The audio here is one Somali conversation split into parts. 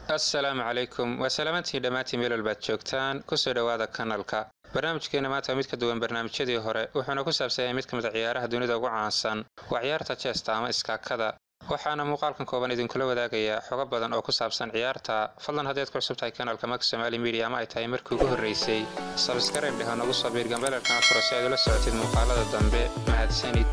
assalaamu calaykum waa salaamantiin dhammaantiin meel walbaad joogtaan kusoo dhowaada kanalka barnaamijkeena maanta waa mid ka duwan barnaamijyadii hore wuxuuna ku saabsan yahay mid ka mid a ciyaaraha dunida ugu caansan waa ciyaarta jeesta ama iskaakada waxaana muuqaalkan kooban idinkula wadaagayaa xogo badan oo ku saabsan ciyaarta fadlan haddaad ku cusub tahay kanalka mak somaali media ama ay tahay markii ugu horraysay sabskarayb dheh oo nagu soo biir gambelarkana furo si aad ula socotid muuqaalada dambe mahadsanid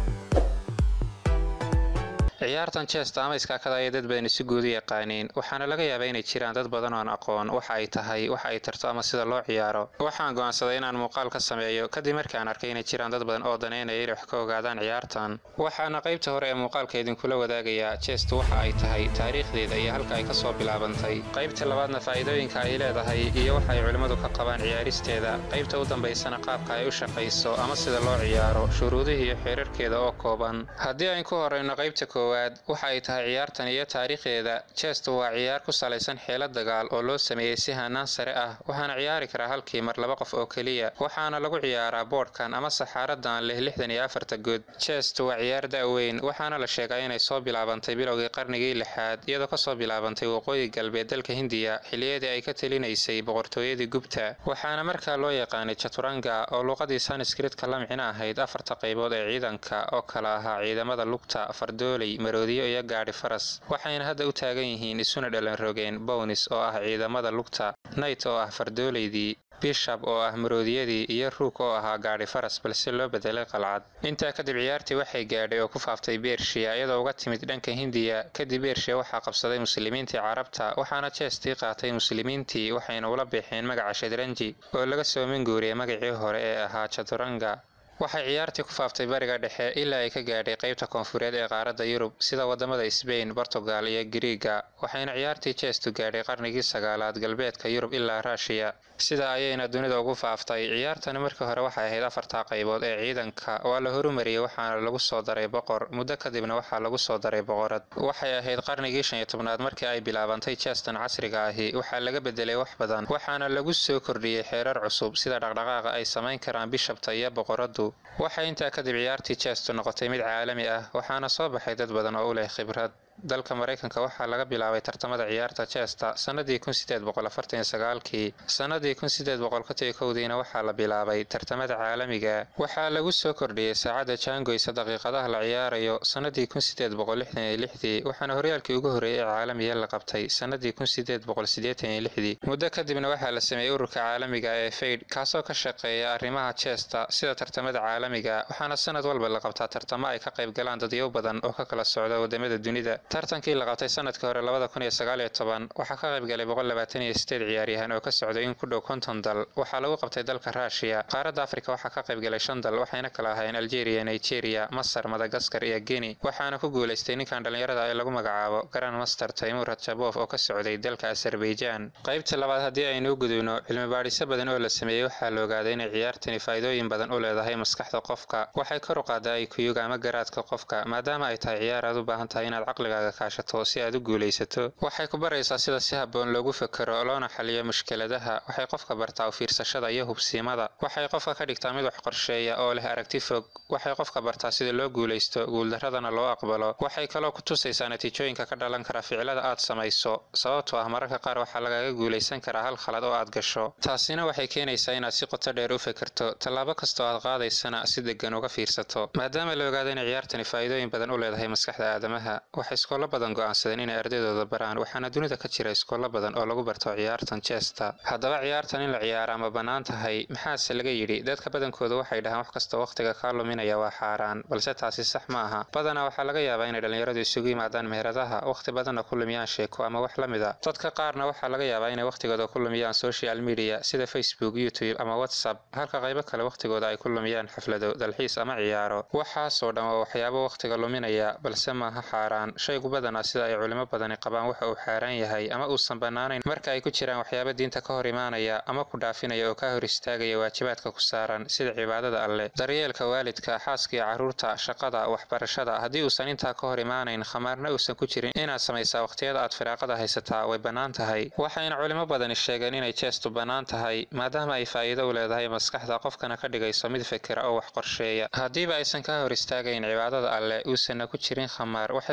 ciyaartan jeesta ama iskaakada ayay dad badani si guud u yaqaaniin waxaana laga yaabaa inay jiraan dad badan oon aqoon waxa ay tahay waxa ay tarto ama sida loo ciyaaro waxaan go'aansaday inaan muuqaal ka sameeyo kadib markii aan arkay inay jiraan dad badan oo daneynaya inay wax ka ogaadaan ciyaartan waxaana qaybta hore ee muuqaalka idinkula wadaagayaa jeestu waxa ay tahay taariikhdeeda iyo halka ay kasoo bilaabantay qaybta labaadna faa'iidooyinka ay leedahay iyo waxa ay culimmadu ka qabaan ciyaaristeeda qaybta u dambaysana qaabka ay u shaqayso ama sida loo ciyaaro shuruudihii iyo xeerarkeeda oo kooban haddii ayn ku horeyno qaybta koowaad waxa ay tahay ciyaartan iyo taariikhdeeda jeestu waa ciyaar ku salaysan xeelad dagaal oo loo sameeyey si hanaan sare ah waxaana ciyaari karaa halkii mar laba qof oo keliya waxaana lagu ciyaaraa boodhkan ama saxaaradan leh lixdan iyo afarta good jeestu waa ciyaar da-weyn waxaana la sheegaa inay soo bilaabantay bilowgii qarnigii lixaad iyadoo kasoo bilaabantay waqooyi galbeed dalka hindiya xiliyadii ay ka telinaysay boqortooyadii gubta waxaana markaa loo yaqaanay jaturanga oo luuqadii sanskritka la micno ahayd afarta qaybood ee ciidanka oo kala ahaa ciidamada lugta fardooley maroodiyo iyo gaadhi faras waxayna hadda u taagan yihiin isuna dhalan rogeen bownis oo ah ciidamada lugta nayt oo ah fardooleydii bishab oo ah maroodiyadii iyo ruug oo ahaa gaadhi faras balse loo bedelay qalcad intaa kadib ciyaartii waxay gaadhay oo ku faaftay bershiya iyadoo uga timid dhanka hindiya kadib bershiya waxaa qabsaday muslimiintii carabta waxaana jeestii qaatay muslimiintii waxayna ula bixeen magaca shadranji oo laga soo minguuriyay magacii hore ee ahaa jaturanga waxay ciyaartii ku faaftay bariga dhexe ilaa ay ka gaadhay qaybta koonfureed ee qaaradda yurub sida wadamada sbain bortugal iyo giriiga waxayna ciyaartii jeestu gaadhay qarnigii sagaalaad galbeedka yurub ilaa ruushiya sida ayayna dunida ugu faaftay ciyaartani markii hore waxay ahayd afartaa qaybood ee ciidanka waa la horumariyey waxaana lagu soo daray boqor muddo kadibna waxaa lagu soo daray boqorad waxay ahayd qarnigii shan iyo tobnaad markii ay bilaabantay jeestan casriga ahi waxaa laga bedelay wax badan waxaana lagu soo kordhiyey xeerar cusub sida dhaqdhaqaaqa ay samayn karaan bishabta iyo boqoradu waxay intaa kadib ciyaartii jeestu noqotay mid caalami ah waxaana soo baxay dad badan oo u leh khibrad dalka maraykanka waxaa laga bilaabay tartamada ciyaarta jeesta sannadii kun sideed boqol afartan iyo sagaalkii sannadii kun sideed boqol konton kowdiina waxaa la bilaabay tartamada caalamiga waxaa lagu soo kordhiyey saacadda jaangoysa daqiiqadaha la ciyaarayo sannadii kun sideed boqol lixdan iyo lixdii waxaana horyaalkii ugu horreeyey ee caalamiga la qabtay sannadii kun sideed boqol siddeetan iyo lixdii muddo kadibna waxaa la sameeyey ururka caalamiga ee fayd kaasoo ka shaqeeya arrimaha jeesta sida tartamada caalamiga waxaana sanad walba la qabtaa tartamo ay ka qayb galaan dadyow badan oo ka kala socda wadamada dunida tartankii la qabtay sanadkii hore labada kun iyo sagaal iyo toban waxaa ka qayb galay boqol labaatan iyo sideed ciyaaryahan oo ka socday in ku dhow konton dal waxaa lagu qabtay dalka ruushiya qaaradda afrika waxaa ka qayb galay shan dal waxayna kala ahaayeen algeria nigeria masar madagaskar iyo geni waxaana ku guulaystay ninkan dhallinyarada ee lagu magacaabo garan master taymur rajabof oo ka socday dalka azerbaijan qaybta labaad haddii aynu u gudubno cilmi baadhisyo badan oo la sameeyey waxaa la ogaaday inay ciyaartani faa'iidooyin badan u leedahay maskaxda qofka waxay kor u qaadaa ikuyuga ama garaadka qofka maadaama ay tahay ciyaar aad u baahan tahay inaad caqliga kaashato si aad u guulaysato waxay ku baraysaa sida si habboon loogu fekero loona xaliyo mushkiladaha waxay qofka bartaa u fiirsashada iyo hubsiimada waxay qofka ka dhigtaa mid wax qorsheeya oo leh aragti fog waxay qofka bartaa sida loo guulaysto guuldaradana loo aqbalo waxay kaloo ku tusaysaa natiijooyinka ka dhalan kara ficilada aad samayso sababtoo ah mararka qaar waxaa lagaga guulaysan karaa hal khalad oo aad gasho taasina waxay keenaysaa inaad si qoto dheer u fekerto tallaabo kastoo aad qaadaysana si degan uga fiirsato maadaama la ogaado inay ciyaartani faa'iidooyin badan u leedahay maskaxda aadamaha waxay iskoolo badan go'aansadeen inay ardaydooda baraan waxaana dunida ka jira iskoolo badan oo lagu barto ciyaartan jeesta haddaba ciyaartan in la ciyaara ma bannaan tahay maxaase laga yidhi dadka badankooda waxay dhahaan wax kastoo wakhtiga kaa luminaya waa xaaraan balse taasi sax ma aha badanaa waxaa laga yaabaa inay dhallinyaradu isugu yimaadaan meheradaha wakhti badanna ku lumiyaan sheeko ama wax la mid a dadka qaarna waxaa laga yaabaa inay wakhtigooda ku lumiyaan social media sida facebook youtube ama whatsapp halka qaybo kale wakhtigooda ay ku lumiyaan xaflado dalxiis ama ciyaaro waxaasoo dhan waa waxyaabo wakhtiga luminaya balse maaha xaaraan shaygu badanaa sida ay culimo badani qabaan waxa uu xaaraan yahay ama uusan bannaanayn marka ay ku jiraan waxyaabo diinta ka hor imaanaya ama ku dhaafinaya oo ka hor istaagaya waajibaadka ku saaran sida cibaadada alleh daryeelka waalidka xaaska iyo carruurta shaqada waxbarashada haddii uusan intaa ka hor imaanayn khamaarna uusan ku jirin inaad samaysaa wakhtiyada aad firaaqada haysataa way bannaan tahay waxayna culimo badani sheegeen inay jeestu bannaan tahay maadaama ay faa'iido u leedahay maskaxda qofkana ka dhigayso mid fekera oo wax qorsheeya haddiiba aysan ka hor istaagayn cibaadada alleh uusanna ku jirin khamaar waxay kaloo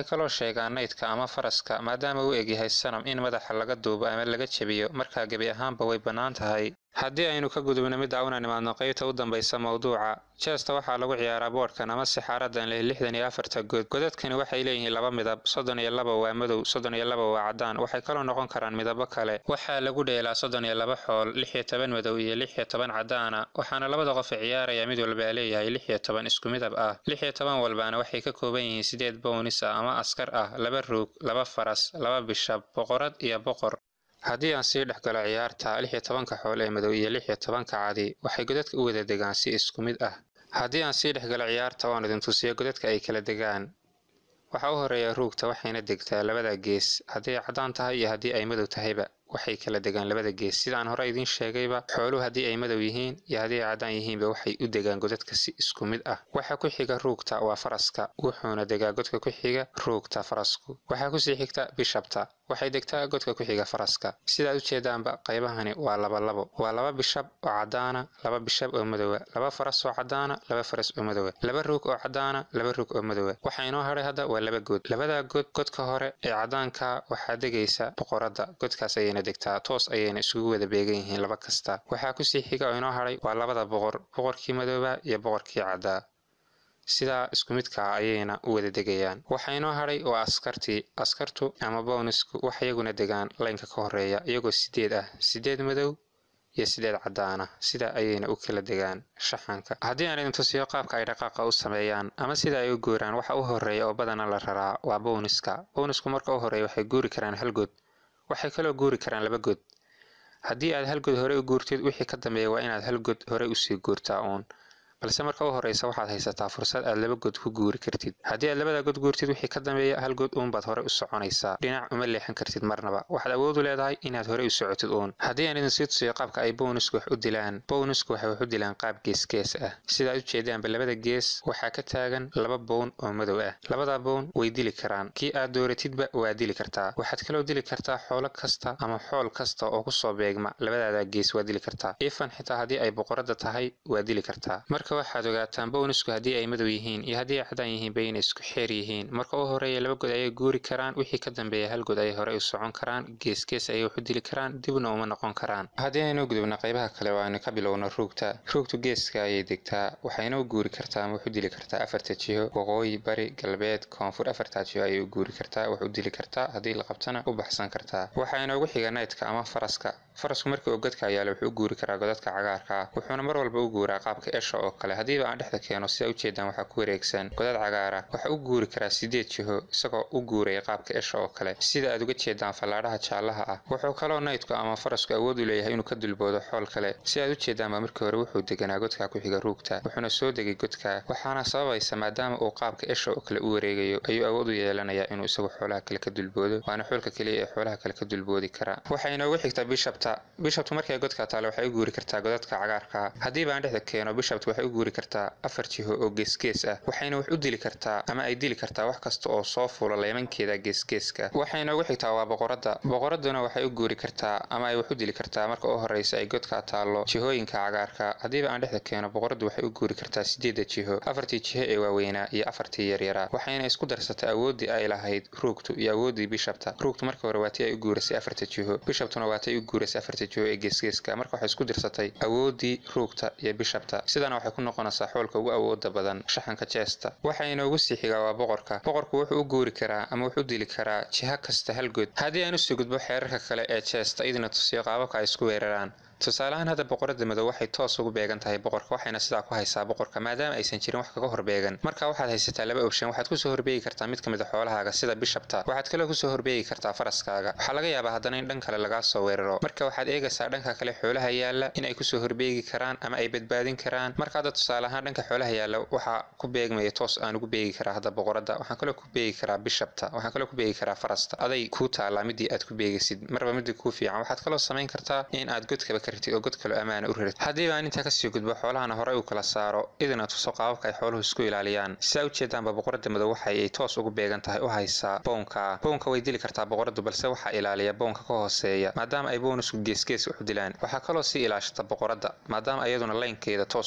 sheegaa naydka ama faraska maadaama uu egyahay sanam in madaxa laga duubo ama laga jebiyo markaa gebi ahaanba way bannaan tahay haddii aynu ka gudubno midda una nimaadno qaybta u dambaysa mawduuca jeesta waxaa lagu ciyaaraa boodhkan ama sixaaradan leh lixdan iyo afarta god godadkani waxay leeyihiin laba midab soddon iyo laba waa madow soddon iyo laba waa caddaan waxay kaloo noqon karaan midabo kale waxaa lagu dheelaa soddon iyo laba xool lix iyo toban madow iyo lix iyo toban caddaana waxaana labada qof ee ciyaaraya mid walbaa leeyahay lix iyo toban isku midab ah lix iyo toban walbaana waxay ka kooban yihiin sideed bownis ah ama askar ah laba ruug laba faras laba bishab boqorad iyo boqor haddii aan sii dhex galo ciyaarta lix iyo tobanka xool ee madow iyo lix iyo tobanka cadi waxay godadka u wada degaan si isku mid ah haddii aan sii dhex galo ciyaarta oon idin tusiyo godadka ay kala degaan waxaa u horeeya ruugta waxayna degtaa labada gees haddii ay caddaan tahay iyo haddii ay madow tahayba waxay kala degaan labada gees sida aan hore idiin sheegayba xooluhu haddii ay madow yihiin iyo haddii ay caddaan yihiinba waxay u degaan godadka si isku mid ah waxa ku xiga ruugta waa faraska wuxuuna degaa godka ku xiga ruugta farasku waxaa kusii xigta bishabta waxay degtaa godka ku xiga faraska sidaad ujeedaanba qaybahani waa laba labo waa laba bishab oo caddaana laba bishab oo madowa laba faras oo caddaana laba faras oo madowa laba ruug oo caddaana laba ruug oo madowa waxaa inoo hadhay hadda waa laba good labadaa god godka hore ee caddaanka waxaa degaysa boqoradda godkaas ayayna degtaa toos ayayna isugu wada beegan yihiin laba kasta waxaa kusii xiga oo inoo hadhay waa labada boqor boqorkii madooba iyo boqorkii caddaa sidaa isku midkaa ayayna u wada degayaan waxaa inoo hadhay waa askartii askartu ama bownisku wax iyaguna degaan laynka ka horeeya iyagoo sideed ah sideed madow iyo sideed caddaana sida ayayna u kala degaan shaxanka haddii aan idin tusiyo qaabka ay dhaqaaqa u sameeyaan ama sida ay u guuraan waxa u horeeya oo badana la raraa waa bowniska bownisku marka u horeeya waxay guuri karaan hal god waxay kaloo guuri karaan laba god haddii aad hal god hore u guurtid wixii ka dambeeya waa inaad hal god hore usii guurtaa uun balse marka u horeysa waxaad haysataa fursad aad laba god ku guuri kartid haddii aad labada god guurtid wixii ka dambeeya hal god uunbaad hore u soconaysaa dhinac uma leexan kartid marnaba waxaad awood u leedahay inaad hore u socotid uun haddii aan idin sii tusiyo qaabka ay bownisku wax u dilaan bownisku waxay wax u dilaan qaab geesgees ah sidaad ujeedaanba labada gees waxaa ka taagan laba bown oo madow ah labada bown way dili karaan kii aad dooratidba waa dili kartaa waxaad kaloo dili kartaa xoolo kasta ama xool kasta oo kusoo beegma labadaada gees waa dili kartaa ifan xitaa haddii ay boqoradda tahay waa dili kartaa marka waxaad ogaataan bownisku haddii ay madow yihiin iyo haddii ay caddaan yihiinba inay isku xeer yihiin marka u horeeya laba god ayay guuri karaan wixii ka dambeeya hal god ayay hore u socon karaan geesgees ayay wax u dili karaan dibna uma noqon karaan haddii aynu gudubna qaybaha kale oo aynu ka bilowno ruugta ruugtu geeska ayay degtaa waxayna u guuri kartaa ama wax u dili kartaa afarta jiho waqooyi bari galbeed koonfur afartaa jiho ayay u guuri kartaa wax u dili kartaa haddii la qabtana u baxsan kartaa waxaa inoogu xiga naydka ama faraska farasku markii uu godka yaala wuxuu u guuri karaa godadka cagaarka ah wuxuuna mar walba u guuraa qaabka esha oo kale haddiiba aan dhexda keeno sidaa ujeedaan waxaa ku wareegsan godad cagaara waxa u guuri karaa sideed jiho isagoo u guuraya qaabka esha oo kale sida aad uga jeedaan fallaadhaha jaallaha ah wuxuu kaloo naydku ama farasku awood u leeyahay inuu ka dulboodo xool kale si aad ujeedaanba markii hore wuxuu deganaa godka ku xiga ruugta wuxuuna soo degay godka waxaana sababaysa maadaama uu qaabka esha oo kale u wareegayo ayuu awood u yeelanayaa inuu isagu xoolaha kale ka dulboodo waana xoolka keliya ee xoolaha kale ka dulboodi kara waxaa inoogu xigta bishabta bishabtu markay godka taale waxay u guuri kartaa godadka cagaarka haddiiba aan dhexda keeno bishabtu waxay u guuri kartaa afar jiho oo geesgees ah waxayna wax u dili kartaa ama ay dili kartaa wax kasta oo soo fuula leemankeeda geesgeeska waxay inoogu xigtaa waa boqoradda boqoradduna waxay u guuri kartaa ama ay wax u dili kartaa marka u horeysa ay godka taallo jihooyinka cagaarka haddiiba aan dhexda keeno boqoraddu waxay u guuri kartaa sideedda jiho afartii jiho ee waaweynaa iyo afartii yaryaraa waxayna isku darsatay awooddii ay lahayd ruugtu iyo awooddii bishabta ruugtu marka hore waa tii ay u guurasay afarta jiho bishabtuna waa tay u guurasay afarta jiho ee geesgeeska marka waxay isku dirsatay awooddii ruugta iyo bishabta sidana waxay ku noqonaysaa xoolka ugu awooda badan shaxanka jeesta waxaa inoogu sii xigaa waa boqorka boqorku wuxuu u guuri karaa ama wuxuu dili karaa jiha kasta hal god haddii aan usii gudbo xeerarka kale ee jeesta idina tusiyo qaababka ay isku weeraraan tusaaleahaan hadda boqorada madow waxay toos ugu beegan tahay boqorka waxayna sidaa ku haysaa boqorka maadaama aysan jirin wax kaga horbeegan marka waxaad haysataa laba option waxaad kusoo horbeegi kartaa mid ka mid a xoolahaaga sida bishabta waxaad kaloo kusoo horbeegi kartaa faraskaaga waxaa laga yaabaa haddana in dhan kale lagaa soo weeraro marka waxaad eegaysaa dhanka kale xoolaha yaalla in ay kusoo horbeegi karaan ama ay badbaadin karaan marka hadda tusaale ahaan dhanka xoolaha yaalla waxaa ku beegmaya toos aan ugu beegi karaa hadda boqorada waxaan kaloo ku beegi karaa bishabta waxaan kaloo ku beegi karaa farasta aday kuu taallaa midii aad ku beegaysid marba midii kuu fiican waxaad kaloo samayn kartaa in aad godkaba kartid oo god kaloo ammaana u rarid haddii baan intaa kasii gudbo xoolahana horey u kala saaro idina tuso qaababka ay xooluhu isku ilaaliyaan sidaa ujeedaanba boqorada madow waxa ay toos ugu beegan tahay u haysaa bownka bownka way dili kartaa boqoradu balse waxaa ilaaliya bownka ka hooseeya maadaama ay bownusku geesgees waxu dilaan waxaa kaloo sii ilaashata boqorada maadaama iyaduna laynkeeda toos ugu beegan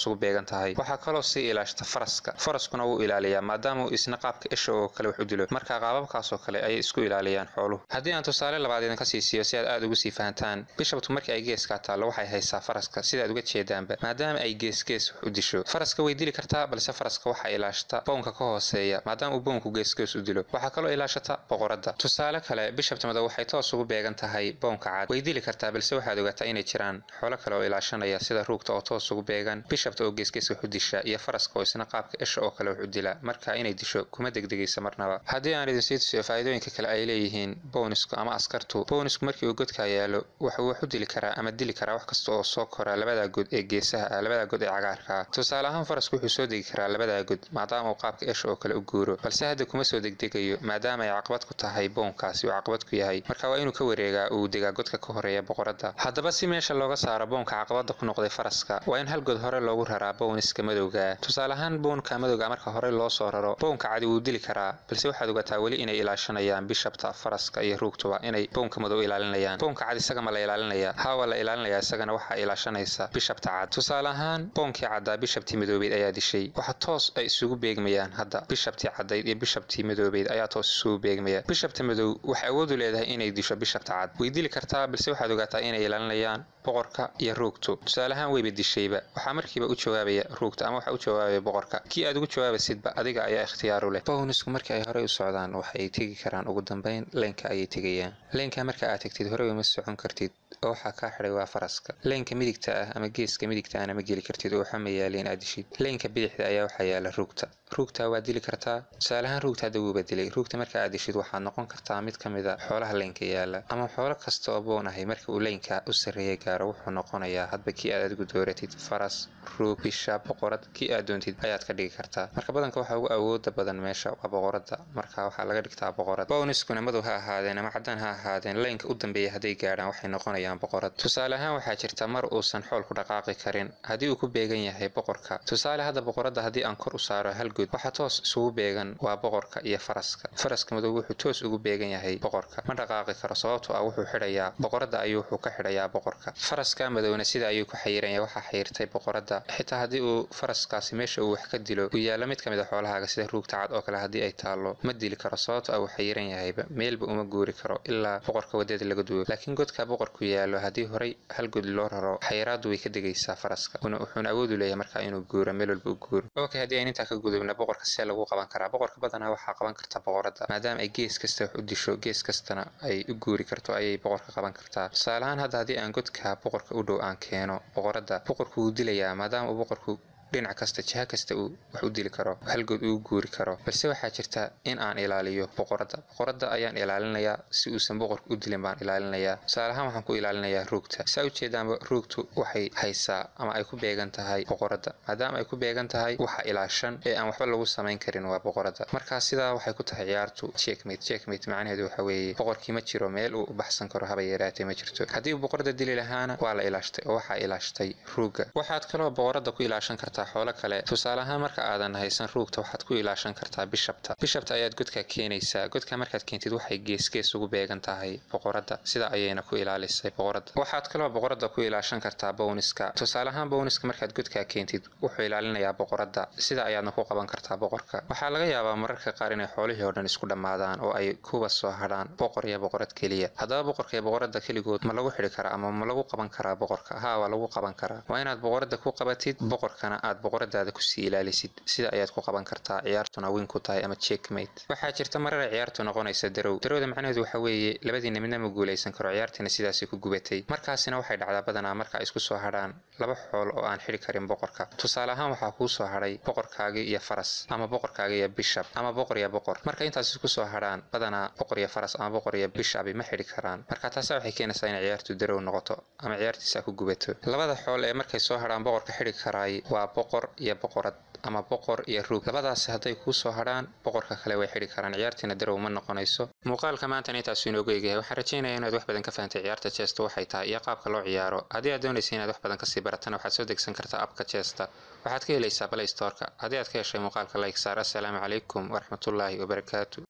tahay waxaa kaloo sii ilaashata faraska faraskuna wuu ilaaliyaa maadaama uu isna qaabka isha oo kale wax u dilo marka qaababkaasoo kale ayay isku ilaaliyaan xooluhu haddii aan tusaale labaad idinka sii siiyo si aad aad ugu sii fahantaan bishabtu markii ay geeskaa taallo waxay haysaa faraska sidaad uga jeedaanba maadaama ay geesgees wax u disho faraska way dili kartaa balse faraska waxaa ilaashata bownka ka hooseeya maadaama uu bownku geesgees u dilo waxaa kaloo ilaashata boqoradda tusaale kale bishabta madow waxay toos ugu beegan tahay bownka cad way dili kartaa balse waxaad ogaataa inay jiraan xoolo kale oo ilaashanaya sida ruugta oo toos ugu beegan bishabta oo geesgees wax u disha iyo faraska oo isna qaabka isha oo kale wax u dila marka inay disho kuma degdegaysa marnaba haddii aan idin sii tusiyo faa'iidooyinka kale ay leeyihiin boonisku ama askartu boonisku markii uu godkaa yaalo wuxuu wax u dili karaa ama dili karaa wax kasta oo soo kora labada god ee geesaha ah labada god ee cagaarka ah tusaale ahaan farasku wuxuu soo degi karaa labada god maadaama uu qaabka isha oo kale u guuro balse hadda kuma soo degdegayo maadaama ay caqabad ku tahay boonkaasi uu caqabad ku yahay marka waa inuu ka wareegaa uu degaa godka ka horeeya boqoradda haddaba si meesha looga saaro boonka caqabada ku noqday faraska waa in hal god hore loogu raraa booniska madowga tusaale ahaan boonka madowga marka hore loo soo raro boonka cadi wuu dili karaa balse waxaad ogataa weli inay ilaashanayaan bishabta faraska iyo ruugtuba inay boonka madow ilaalinayaan boonka cad isaga ma la ilaalinaya haa waa la ilaalinayaa isagana waxaa ilaashanaysa bishabta cad tusaale ahaan boonkii caddaa bishabtii madoobeyd ayaa dishay waxa toos ay isugu beegmayaan hadda bishabtii caddayd iyo bishabtii madoobeyd ayaa toos isugu beegmaya bishabta madow waxay awood u leedahay inay disho bishabta cad way dili kartaa balse waxaad ogaataa inay ilaalinayaan boqorka iyo ruugtu tusaale ahaan weyba dishayba waxaa markiiba u jawaabaya ruugta ama waxaa u jawaabaya boqorka kii aad ugu jawaabaysidba adiga ayaa ikhtiyaaru leh bownisku markii ay horey u socdaan waxay tegi karaan ugu dambeyn leenka ayay tegayaan leenka marka aad tegtid horey uma socon kartid oo waxaa kaa xidhay waa faraska leenka midigta ah ama geeska midigta ahna ma geli kartid oo waxama yaaleen aad dishid leenka bidixda ayaa waxaa yaala ruugta ruugta waad dili kartaa tusaaleahaan ruugta hadda wuuba dilay ruugta marka aad dishid waxaad noqon kartaa mid ka mid a xoolaha leenka yaala ama xoolo kasta oo boon ahay marka uu leenka u sarreeya gaaro wuxuu noqonayaa hadba kii aad adigu dooratid faras ruug bisha boqorad kii aad doontid ayaad ka dhigi kartaa marka badanka waxaa ugu awooda badan meesha waa boqoradda marka waxaa laga dhigtaa boqorad bowniskuna madow ha ahaadeen ama caddaan ha ahaadeen leenka u dambeeya hadday gaadhaan waxay noqonayaan boqorad tusaale ahaan waxaa jirta mar uusan xoolku dhaqaaqi karin haddii uu ku beegan yahay boqorka tusaale hadda boqoradda haddii aan kor u saaro hal good waxaa toos isugu beegan waa boqorka iyo faraska faraska madow wuxuu toos ugu beegan yahay boqorka ma dhaqaaqi karo sababtoo ah wuxuu xidhayaa boqoradda ayuu wuxuu ka xidhayaa boqorka faraska madowna sida ayuu ku xayiranya waxaa xayirtay boqoradda xitaa haddii uu faraskaasi meesha uu wax ka dilo uu yaalo mid ka mid a xoolahaaga sida ruugta cad oo kale haddii ay taallo ma dili karo sababto ah uu xayiran yahayba meelba uma guuri karo ilaa boqorka wadeeda laga duwo laakiin godka boqorku yaalo haddii horay hal god loo raro xayiraaddu way ka degaysaa faraska wuxuuna awood u leeyahay markaa inuu guuro meel walba u guuro okay haddii ayn intaa ka gudubna boqorka see lagu qaban karaa boqorka badanaa waxaa qaban karta boqoradda maadaama ay gees kasta wax u disho gees kastana ay u guuri karto ayay boqorka qaban kartaa tusaaleahaan hadda haddii aan godka boqorka u dhow aan keeno boqoradda boqorku wuu dilayaa maadaama uu boqorku dhinac kasta jiha kasta uu wax u dili karo halgood uu guuri karo balse waxaa jirta in aan ilaaliyo boqoradda boqoradda ayaan ilaalinayaa si uusan boqorka u dilin baan ilaalinayaa tusaale ahaan waxaan ku ilaalinayaa ruugta saa ujeedaanba ruugtu waxay haysaa ama ay ku beegan tahay boqoradda maadaama ay ku beegan tahay waxa ilaashan ee aan waxba lagu samayn karin waa boqoradda markaa sidaa waxay ku tahay ciyaartu checkmate checkmate macnaheedu waxa weeye boqorkii ma jiro meel uu u baxsan karo haba yaraatee ma jirto haddii uu boqoradda dili lahaana waa la ilaashtay oo waxaa ilaashtay ruugga waxaad kaloo boqoradda ku ilaashan kartaa xoolo kale tusaale ahaan marka aadan haysan ruugta waxaad ku ilaashan kartaa bishabta bishabta ayaad godka keenaysaa godka markaad keentid waxay geesgees ugu beegan tahay boqoradda sida ayayna ku ilaalisay boqoradda waxaad kaloo boqoradda ku ilaashan kartaa bowniska tusaale ahaan bowniska markaad godkaa keentid wuxuu ilaalinayaa boqoradda sida ayaadna ku qaban kartaa boqorka waxaa laga yaabaa mararka qaar inay xoolihii oo dhan isku dhammaadaan oo ay kuwa soo hadhaan boqor iyo boqorad keliya haddaba boqorka iyo boqoradda keligood ma lagu xidhi karaa ama ma lagu qaban karaa boqorka haa waa lagu qaban karaa waa inaad boqoradda ku qabatid boqorkana aad boqoradaada kusii ilaalisid sida ayaad ku qaban kartaa ciyaartuna win ku tahay ama checkmate waxaa jirta marar ay ciyaartu noqonaysa darow darowda macnaheedu waxa weeye labadiina midna ma guulaysan karo ciyaartiina sidaasay ku gubatay markaasina waxay dhacdaa badanaa marka ay isku soo hadhaan laba xool oo aan xidhi karin boqorka tusaale ahaan waxaa kuu soo hadhay boqorkaagii iyo faras ama boqorkaagii iyo bishab ama boqor iyo boqor marka intaas isku soo hadhaan badanaa boqor iyo faras ama boqor iyo bishabi ma xidhi karaan marka taasa waxay keenaysaa inay ciyaartu darow noqoto ama ciyaartiisa ku gubato labada xool ee markay soo hadhaan boqorka xidhi karaay waa boqor iyo boqorad ama boqor iyo ruug labadaasi hadday kuu soo hadhaan boqorka kale way xidhi karaan ciyaartiina darow ma noqonayso muuqaalka maantana intaasu inoogu eegyahay waxaan rajeynaya inaad wax badan ka fahantay ciyaarta jeesta waxay tahay iyo qaabka loo ciyaaro haddii aad doonaysa inaad wax badan kasii baratana waxaad soo degsan kartaa abka jeesta waxaad ka helaysaa balay storka haddii aad ka heshay muuqaalka like saar assalaamu calaykum waraxmatullaahi wabarakaatu